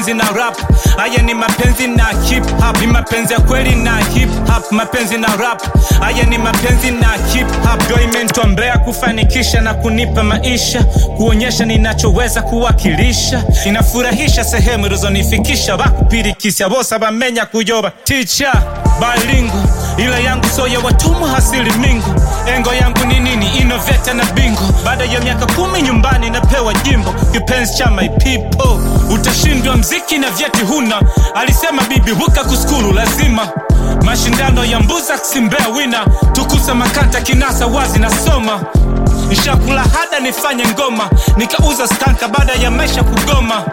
mapenzi na rap haya ni mapenzi na hip hop ni mapenzi ya kweli na hip hop mapenzi na rap haya ni mapenzi na hip hop ndio imenitombea kufanikisha na kunipa maisha kuonyesha ninachoweza kuwakilisha inafurahisha sehemu ilizonifikisha bakupirikisya bose bamenya kuyoba ticha balingo ila yangu so ya watumwa hasili mingu engo yangu ni nini inoveta na bingo baada ya miaka kumi nyumbani napewa jimbo kipenzi cha my people utashindwa mziki na vyeti huna alisema bibi huka kuskuru lazima mashindano ya mbuza simbea wina tukusa makata kinasa wazi nasoma nshakula hada nifanye ngoma nikauza stanka baada ya maisha kugoma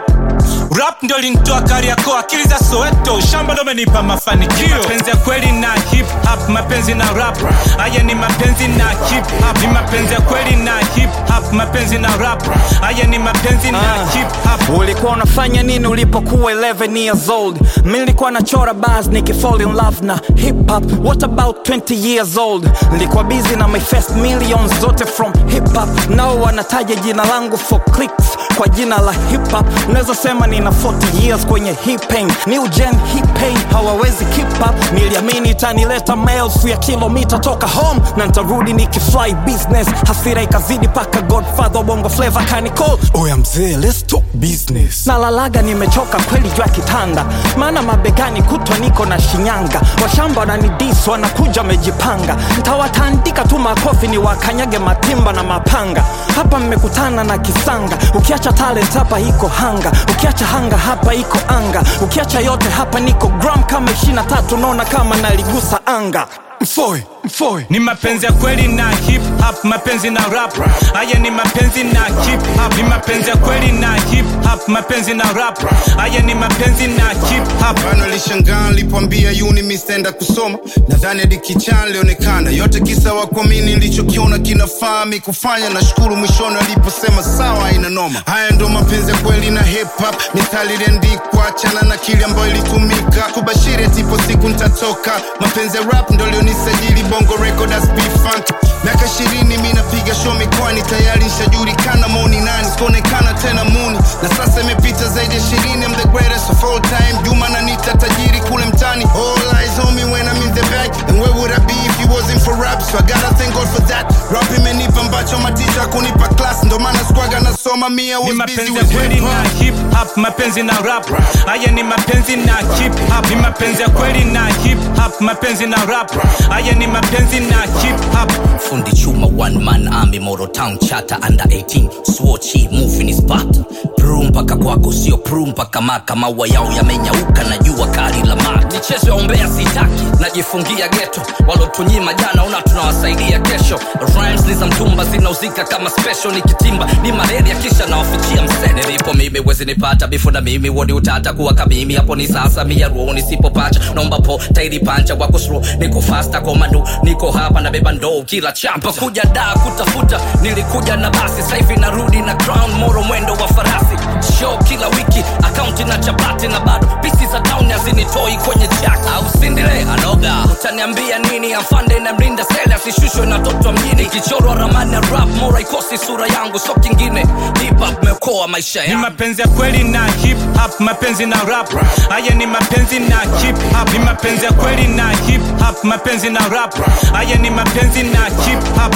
rap ndio linitoa kariako akili za soweto shamba ndo menipa mafanikio mapenzi ya kweli na hip hop mapenzi na rap haya ni mapenzi na hip hop ni mapenzi ya kweli na hip hop mapenzi na rap haya ni mapenzi na hip hop ulikuwa unafanya nini ulipokuwa 11 years old mi nilikuwa nachora bars nikifall in love na hip hop what about 20 years old nilikuwa busy na my first millions zote from hip hop nao wanataja jina langu for clicks kwa jina la hip hop unaweza sema nina 40 years kwenye hip pain new gen hip pain hawawezi keep up niliamini itanileta maelfu ya kilomita toka home na ntarudi nikifly business hasira ikazidi paka godfather bongo flavor kanicol oya mzee let's talk business nalalaga nimechoka kweli juu ya kitanda maana mabegani kutwa niko na shinyanga washamba wananidis wanakuja wamejipanga ntawatandika tu makofi ni wakanyage matimba na mapanga hapa mmekutana na kisanga ukiacha talent hapa iko hanga ukiacha hanga hapa iko anga ukiacha yote hapa niko gram kama 23 naona kama naligusa anga mfoe mfoe ni mapenzi ya kweli na hip hop mapenzi na rap haya ni mapenzi na hip hop ni mapenzi ya kweli na hip hop mapenzi na rap haya ni mapenzi na hip hop bana lishangaa nilipoambia uni mistenda kusoma nadhani hadi kichaa lionekana yote kisa wakuamini nilichokiona kinafaa mi kufanya nashukuru mwishoni aliposema sawa ina noma haya ndo mapenzi ya kweli na hip hop mithali iliandikwa chana na kile ambayo ilitumika kubashiri atipo siku nitatoka mapenzi ya rap ndo lionisajili bongo record as B-Funk miaka ishirini mi napiga show mikoani tayari nshajulikana moni nani sikuonekana tena muni na sasa imepita zaidi ya ishirini I'm the greatest of all time juma na nita tajiri kule mtani all eyes on me when I'm in the back and where would I be if it wasn't for rap so I gotta thank God for that rap imenipa ambacho maticha kunipa class ndo maana squaga nasoma me I ni was busy mapenzi ya with kweli hip na hop hip hop mapenzi na rap haya ni mapenzi na hip hop ni mapenzi ya kweli na hip hop mapenzi na rap haya ni mapenzi na hip hop fundi chuma one man army moro town chata under 18 swochi movie ni spot pru mpaka kwako sio pru mpaka maka maua yao yamenyauka na jua kali la maka michezo ya ombea sitaki najifungia geto walotunyima jana una tunawasaidia kesho rhymes ni za mtumba zinauzika kama special nikitimba ni malaria kisha nawafichia msene nilipo mimi wezi nipata bifu na mimi wodi utata kuwa kamimi hapo ni sasa mia ruo nisipopacha naomba po tairi pancha wako slow niko fasta komando niko hapa na beba ndoo kila chapa kuja daa kutafuta nilikuja na basi saivi narudi na crown moro mwendo wa farasi show kila wiki akaunti na chapati na bado pisi za town hazinitoi kwenye jack au sindile anoga utaniambia nini afande na mlinda sele asishushwe na toto mjini ikichorwa ramani ya rap mora ikosi sura yangu so kingine hip hop meokoa maisha ni yangu mapenzi ya kweli na hip hop mapenzi na rap haya ni mapenzi na hip hop ni mapenzi ya kweli na hip hop mapenzi na rap haya ni mapenzi na hip hop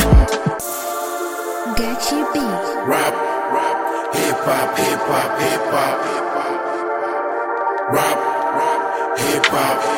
Gachi B. rap rap hip hop hip hop hip hop rap rap hip hop